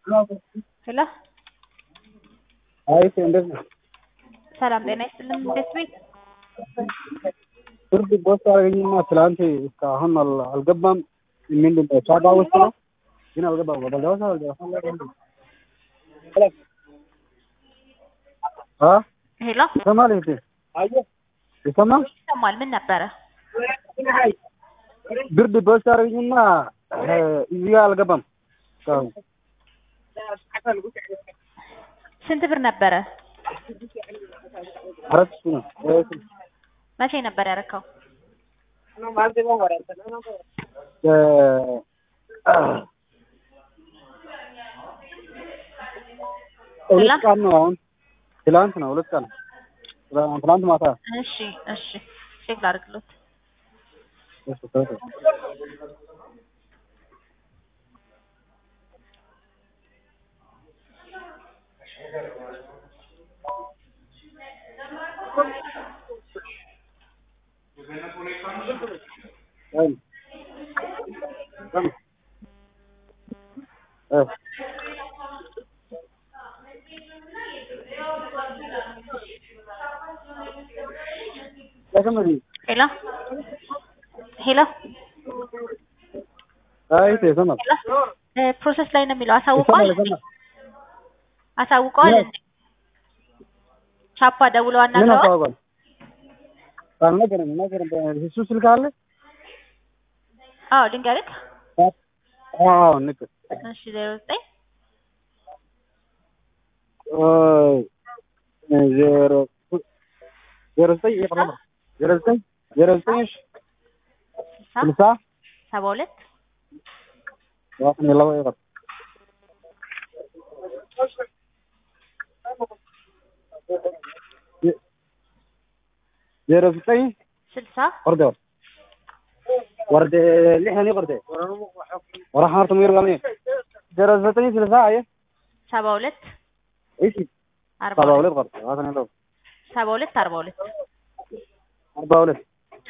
ሄሎ አይ እንዴት ነው? ሰላም ጤና ይስጥልን። እንዴት ቤት ፍርድ ቦስ አገኘና ትላንት እስካሁን አል- አልገባም። ምንድን ነው ቻባ ውስጥ ነው ግን አልገባም። በደረሰ አ ሄሎ ይሰማል እህቴ ይሰማል። ይሰማል። ምን ነበረ? ብርድ ቦስ አገኘና እዚህ ጋር አልገባም። እስካሁን ስንት ብር ነበረ? አራት ሺህ ነው። መቼ ነበር ያረካው? እ- ሁለት ቀን ነው አሁን ትላንት ነው ሁለት ቀን ትላንት ማታ እሺ እሺ፣ ቼክ ላድርግሎት። እሱ ተወው። አይ እ ለከመዲ ሄሎ ሄሎ አይ ተሰማል ሄሎ እ ፕሮሰስ ላይ ነው የሚለው። አሳውቀዋል ይሰማል ይሰማል አሳውቀዋል ምን? እንዴ? ቻፓ ደውለው ምን አናግረዋል? አሳውቋል? አልነገረም አልነገረም። እሱ ስልክ አለ? አዎ ልንገርህ። አዎ ንቅ እሺ ዜሮ ዘጠኝ ዜሮ ዜሮ ዘጠኝ የፈረመ ዜሮ ዘጠኝ ዜሮ ዘጠኝ እሺ ስልሳ ስልሳ ሰባ ሁለት ዋስን የለው ይቀር ዜሮ ዘጠኝ ስልሳ ወርደ ወርደ ልሕኒ ቅርደ ወራሓርቱ ሚርጋልኒ ዜሮ ዘጠኝ ስልሳ አየ ሰባ ሁለት እሺ አርባ ሰባ ሁለት ሁለት ቅርደ ዋስን የለው ሰባ ሁለት አርባ ሁለት አርባ ሁለት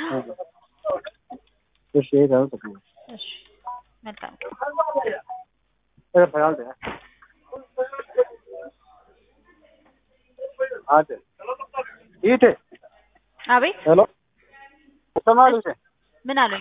እሺ ይሄ ታውቁ እሺ መልካም ايه خيال ده عادي ايته አቤት ሄሎ ሰማሉ ምን አሉኝ?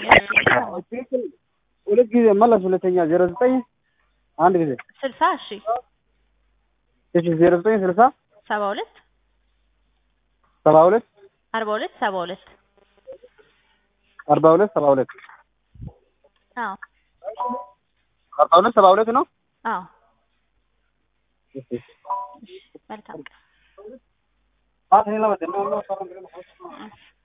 ሁለት ጊዜ መለስ ሁለተኛ ዜሮ ዘጠኝ አንድ ጊዜ ስልሳ እሺ እሺ ዜሮ ዘጠኝ ስልሳ ሰባ ሁለት ሰባ ሁለት አርባ ሁለት ሰባ ሁለት አርባ ሁለት ሰባ ሁለት አዎ አርባ ሁለት ሰባ ሁለት ነው አዎ መልካም ቀን አት ሄላ ወደ ነው ነው